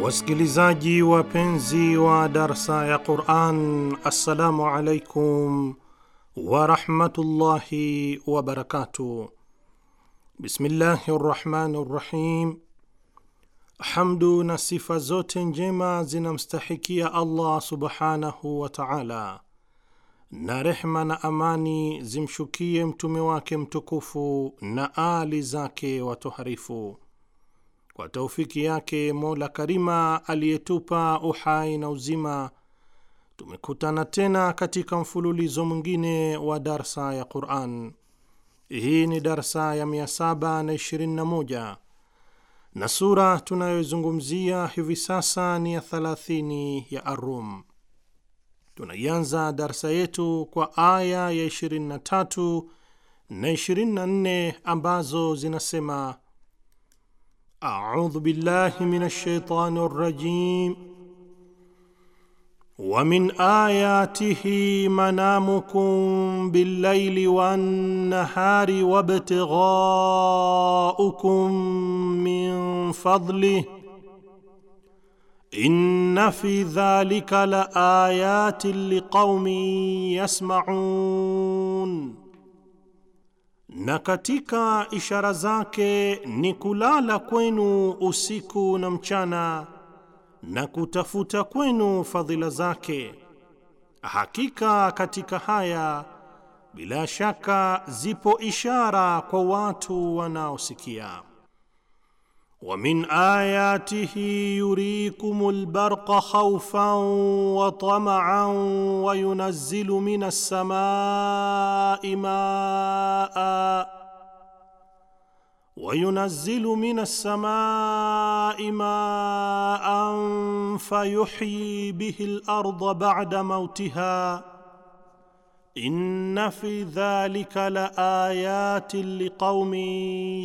Wasikilizaji wapenzi wa darsa ya Quran, assalamu alaikum warahmatullahi wabarakatuh. Bismillahi rrahmani rrahim. Hamdu na sifa zote njema zinamstahikia Allah subhanahu wa taala, na rehma na amani zimshukie mtume wake mtukufu na ali zake watoharifu kwa taufiki yake Mola Karima aliyetupa uhai na uzima, tumekutana tena katika mfululizo mwingine wa darsa ya Quran. Hii ni darsa ya 721 na sura tunayoizungumzia hivi sasa ni ya 30 ya Arum. Tunaianza darsa yetu kwa aya ya 23 na 24 ambazo zinasema A'udhu billahi minash shaitani rrajim wa min ayatihi manamukum billayli wan nahari wabtighaukum min fadlihi inna fi dhalika la ayatin liqaumin yasma'un na katika ishara zake ni kulala kwenu usiku na mchana na kutafuta kwenu fadhila zake. Hakika katika haya bila shaka zipo ishara kwa watu wanaosikia. wa min ayatihi yurikumul barqa khawfan wa tama'an wa yunazzilu minas samai maa wa yunazzilu minas samai maan fayuhyi bihi al-ardha ba'da mawtiha inna fi dhalika la ayatin liqaumin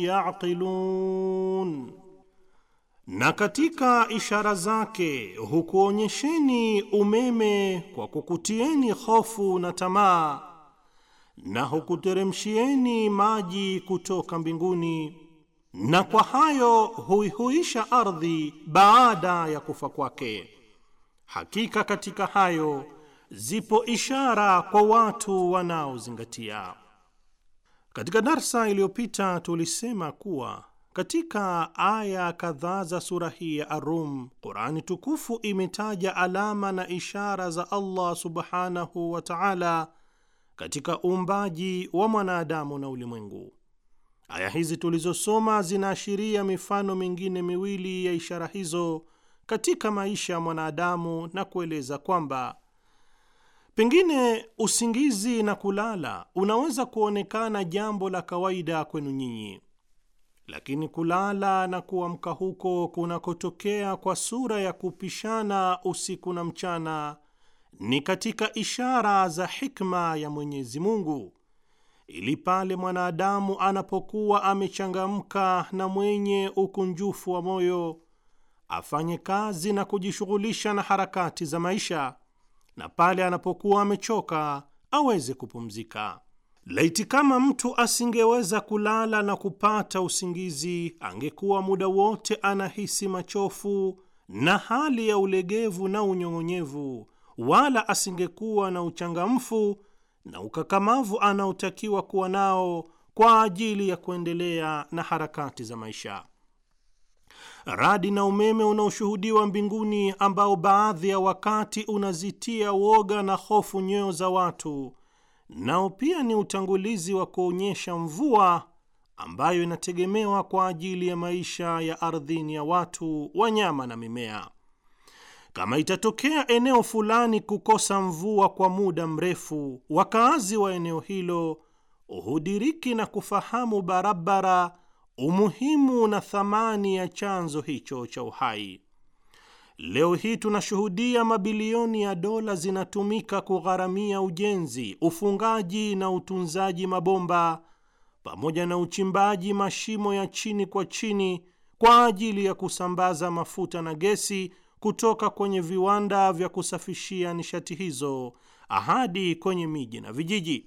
yaqilun na katika ishara zake hukuonyesheni umeme kwa kukutieni hofu na tamaa, na hukuteremshieni maji kutoka mbinguni, na kwa hayo huihuisha ardhi baada ya kufa kwake. Hakika katika hayo zipo ishara kwa watu wanaozingatia. Katika darsa iliyopita tulisema kuwa katika aya kadhaa za sura hii ya Arum, Qurani tukufu imetaja alama na ishara za Allah subhanahu wa taala katika uumbaji wa mwanadamu na ulimwengu. Aya hizi tulizosoma zinaashiria mifano mingine miwili ya ishara hizo katika maisha ya mwanadamu na kueleza kwamba pengine usingizi na kulala unaweza kuonekana jambo la kawaida kwenu nyinyi lakini kulala na kuamka huko kunakotokea kwa sura ya kupishana usiku na mchana ni katika ishara za hikma ya Mwenyezi Mungu, ili pale mwanadamu anapokuwa amechangamka na mwenye ukunjufu wa moyo afanye kazi na kujishughulisha na harakati za maisha, na pale anapokuwa amechoka aweze kupumzika. Laiti kama mtu asingeweza kulala na kupata usingizi, angekuwa muda wote anahisi machofu na hali ya ulegevu na unyong'onyevu, wala asingekuwa na uchangamfu na ukakamavu anaotakiwa kuwa nao kwa ajili ya kuendelea na harakati za maisha. Radi na umeme unaoshuhudiwa mbinguni, ambao baadhi ya wakati unazitia woga na hofu nyoyo za watu nao pia ni utangulizi wa kuonyesha mvua ambayo inategemewa kwa ajili ya maisha ya ardhini ya watu, wanyama na mimea. Kama itatokea eneo fulani kukosa mvua kwa muda mrefu, wakaazi wa eneo hilo hudiriki na kufahamu barabara umuhimu na thamani ya chanzo hicho cha uhai. Leo hii tunashuhudia mabilioni ya dola zinatumika kugharamia ujenzi, ufungaji na utunzaji mabomba pamoja na uchimbaji mashimo ya chini kwa chini kwa ajili ya kusambaza mafuta na gesi kutoka kwenye viwanda vya kusafishia nishati hizo hadi kwenye miji na vijiji.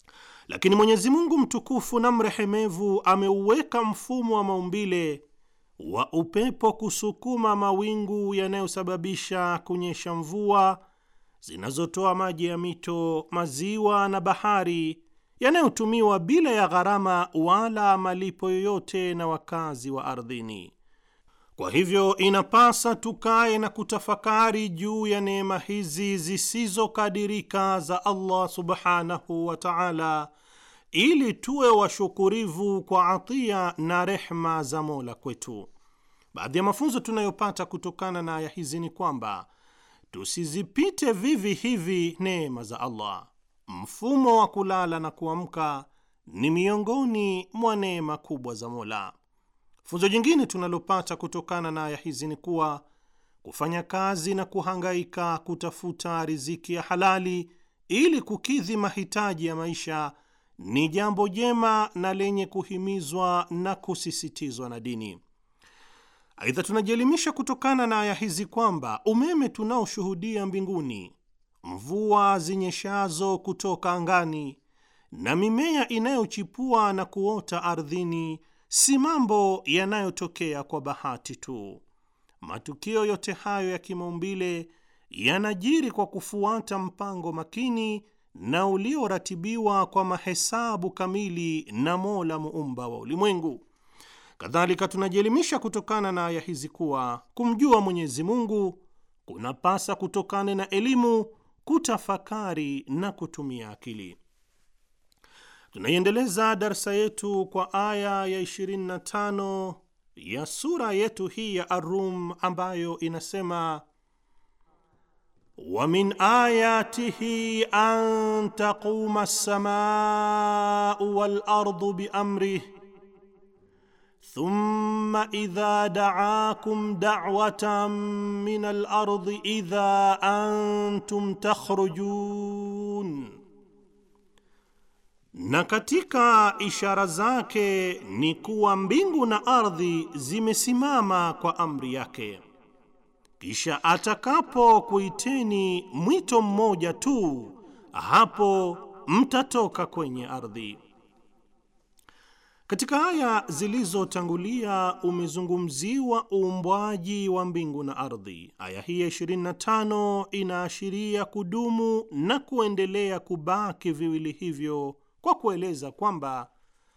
Lakini Mwenyezi Mungu mtukufu na mrehemevu ameuweka mfumo wa maumbile wa upepo kusukuma mawingu yanayosababisha kunyesha mvua zinazotoa maji ya mito, maziwa na bahari yanayotumiwa bila ya gharama wala malipo yoyote na wakazi wa ardhini. Kwa hivyo inapasa tukae na kutafakari juu ya neema hizi zisizokadirika za Allah subhanahu wa ta'ala, ili tuwe washukurivu kwa atia na rehma za Mola kwetu. Baadhi ya mafunzo tunayopata kutokana na aya hizi ni kwamba tusizipite vivi hivi neema za Allah. Mfumo wa kulala na kuamka ni miongoni mwa neema kubwa za Mola. Funzo jingine tunalopata kutokana na aya hizi ni kuwa kufanya kazi na kuhangaika kutafuta riziki ya halali ili kukidhi mahitaji ya maisha ni jambo jema na lenye kuhimizwa na kusisitizwa na dini. Aidha, tunajielimisha kutokana na aya hizi kwamba umeme tunaoshuhudia mbinguni, mvua zinyeshazo kutoka angani na mimea inayochipua na kuota ardhini si mambo yanayotokea kwa bahati tu. Matukio yote hayo ya kimaumbile yanajiri kwa kufuata mpango makini na ulioratibiwa kwa mahesabu kamili na Mola muumba wa ulimwengu. Kadhalika, tunajielimisha kutokana na aya hizi kuwa kumjua Mwenyezi Mungu kunapasa kutokana na elimu, kutafakari na kutumia akili. Tunaiendeleza darsa yetu kwa aya ya 25 ya sura yetu hii ya Ar-Rum ambayo inasema wa min ayatihi an taquma as-samaa'u wal ardu bi amrihi thumma idha da'akum da'watan min al-ardi idha antum takhrujun na katika ishara zake ni kuwa mbingu na ardhi zimesimama kwa amri yake, kisha atakapokuiteni mwito mmoja tu, hapo mtatoka kwenye ardhi. Katika aya zilizotangulia umezungumziwa uumbwaji wa mbingu na ardhi. Aya hii ya 25 inaashiria kudumu na kuendelea kubaki viwili hivyo kwa kueleza kwamba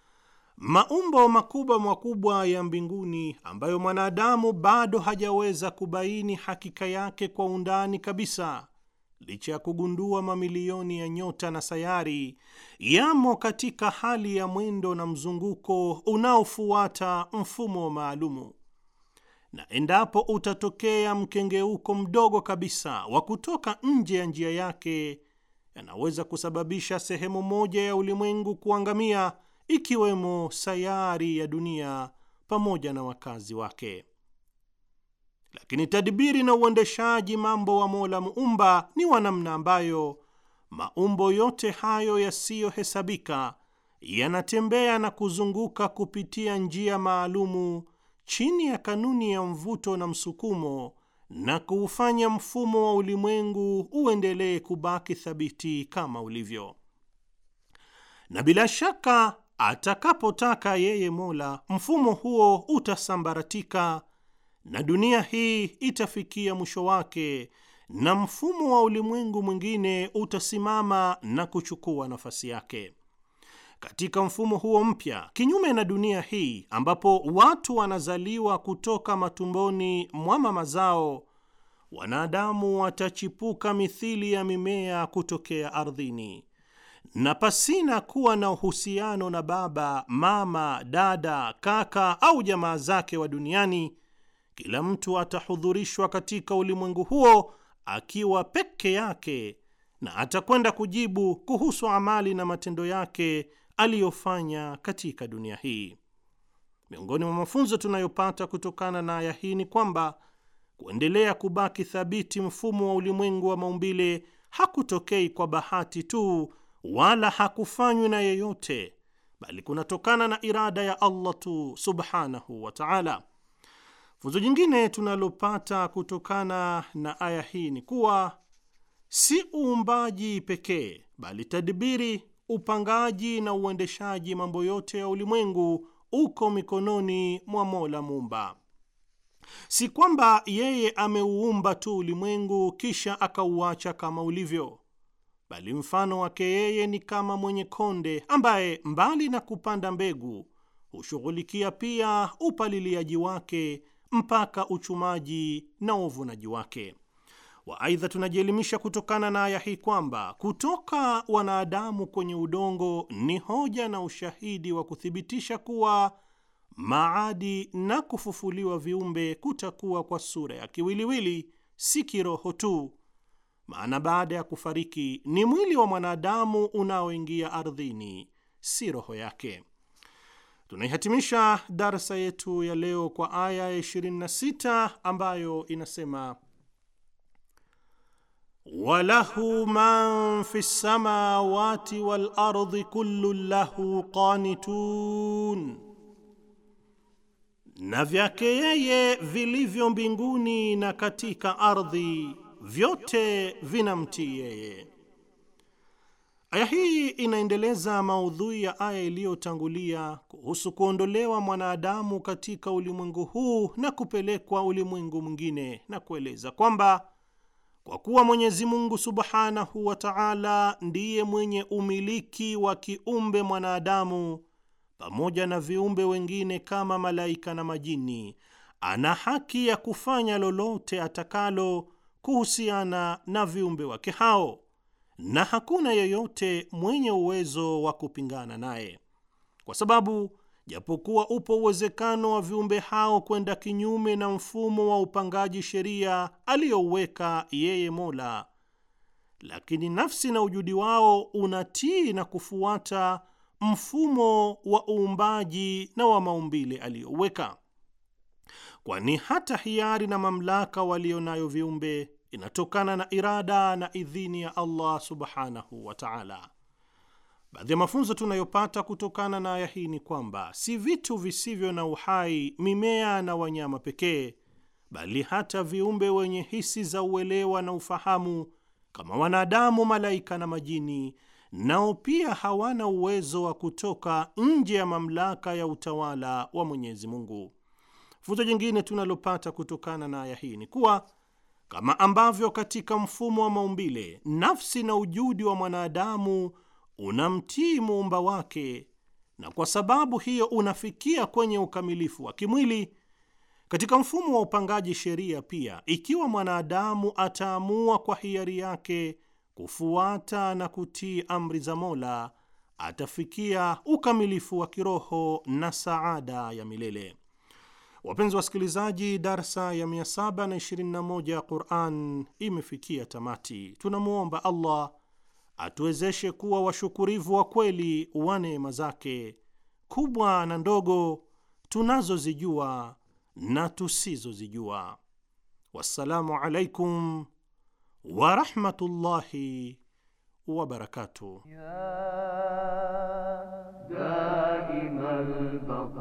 maumbo makubwa makubwa ya mbinguni ambayo mwanadamu bado hajaweza kubaini hakika yake kwa undani kabisa, licha ya kugundua mamilioni ya nyota na sayari, yamo katika hali ya mwendo na mzunguko unaofuata mfumo maalumu, na endapo utatokea mkengeuko mdogo kabisa wa kutoka nje ya njia yake yanaweza kusababisha sehemu moja ya ulimwengu kuangamia, ikiwemo sayari ya dunia pamoja na wakazi wake. Lakini tadbiri na uendeshaji mambo wa Mola muumba ni wa namna ambayo maumbo yote hayo yasiyohesabika yanatembea na kuzunguka kupitia njia maalumu chini ya kanuni ya mvuto na msukumo na kuufanya mfumo wa ulimwengu uendelee kubaki thabiti kama ulivyo. Na bila shaka atakapotaka yeye Mola, mfumo huo utasambaratika na dunia hii itafikia mwisho wake, na mfumo wa ulimwengu mwingine utasimama na kuchukua nafasi yake. Katika mfumo huo mpya, kinyume na dunia hii ambapo watu wanazaliwa kutoka matumboni mwa mama zao, wanadamu watachipuka mithili ya mimea kutokea ardhini, na pasina kuwa na uhusiano na baba, mama, dada, kaka au jamaa zake wa duniani. Kila mtu atahudhurishwa katika ulimwengu huo akiwa peke yake, na atakwenda kujibu kuhusu amali na matendo yake aliyofanya katika dunia hii. Miongoni mwa mafunzo tunayopata kutokana na aya hii ni kwamba kuendelea kubaki thabiti mfumo wa ulimwengu wa maumbile hakutokei kwa bahati tu, wala hakufanywi na yeyote, bali kunatokana na irada ya Allah tu subhanahu wa ta'ala. Funzo jingine tunalopata kutokana na aya hii ni kuwa si uumbaji pekee, bali tadbiri upangaji na uendeshaji mambo yote ya ulimwengu uko mikononi mwa Mola Muumba. Si kwamba yeye ameuumba tu ulimwengu kisha akauacha kama ulivyo, bali mfano wake yeye ni kama mwenye konde ambaye mbali na kupanda mbegu hushughulikia pia upaliliaji wake mpaka uchumaji na uvunaji wake wa. Aidha, tunajielimisha kutokana na aya hii kwamba kutoka wanadamu kwenye udongo ni hoja na ushahidi wa kuthibitisha kuwa maadi na kufufuliwa viumbe kutakuwa kwa sura ya kiwiliwili, si kiroho tu. Maana baada ya kufariki ni mwili wa mwanadamu unaoingia ardhini, si roho yake. Tunaihatimisha darsa yetu ya leo kwa aya ya 26 ambayo inasema walahu man fi samawati wal ardi kullun lahu qanitun, na vyake yeye vilivyo mbinguni na katika ardhi vyote vinamtii yeye. Aya hii inaendeleza maudhui ya aya iliyotangulia kuhusu kuondolewa mwanadamu katika ulimwengu huu na kupelekwa ulimwengu mwingine, na kueleza kwamba kwa kuwa Mwenyezi Mungu Subhanahu wa Ta'ala ndiye mwenye umiliki wa kiumbe mwanadamu pamoja na viumbe wengine kama malaika na majini, ana haki ya kufanya lolote atakalo kuhusiana na viumbe wake hao na hakuna yeyote mwenye uwezo wa kupingana naye, kwa sababu japokuwa upo uwezekano wa viumbe hao kwenda kinyume na mfumo wa upangaji sheria aliyouweka yeye Mola, lakini nafsi na ujudi wao unatii na kufuata mfumo wa uumbaji na wa maumbile aliyouweka, kwani hata hiari na mamlaka walio nayo viumbe inatokana na irada na idhini ya Allah subhanahu wa ta'ala. Baadhi ya mafunzo tunayopata kutokana na aya hii ni kwamba si vitu visivyo na uhai, mimea na wanyama pekee, bali hata viumbe wenye hisi za uelewa na ufahamu kama wanadamu, malaika na majini, nao pia hawana uwezo wa kutoka nje ya mamlaka ya utawala wa Mwenyezi Mungu. Funzo jingine tunalopata kutokana na aya hii ni kuwa kama ambavyo katika mfumo wa maumbile nafsi na ujudi wa mwanadamu unamtii muumba wake, na kwa sababu hiyo unafikia kwenye ukamilifu wa kimwili, katika mfumo wa upangaji sheria pia, ikiwa mwanadamu ataamua kwa hiari yake kufuata na kutii amri za Mola, atafikia ukamilifu wa kiroho na saada ya milele. Wapenzi wasikilizaji, darsa ya 721 ya Quran imefikia tamati. Tunamwomba Allah atuwezeshe kuwa washukurivu wa kweli wa neema zake kubwa na ndogo tunazozijua na tusizozijua. Wassalamu alaikum warahmatullahi wabarakatuh. دائم البقاء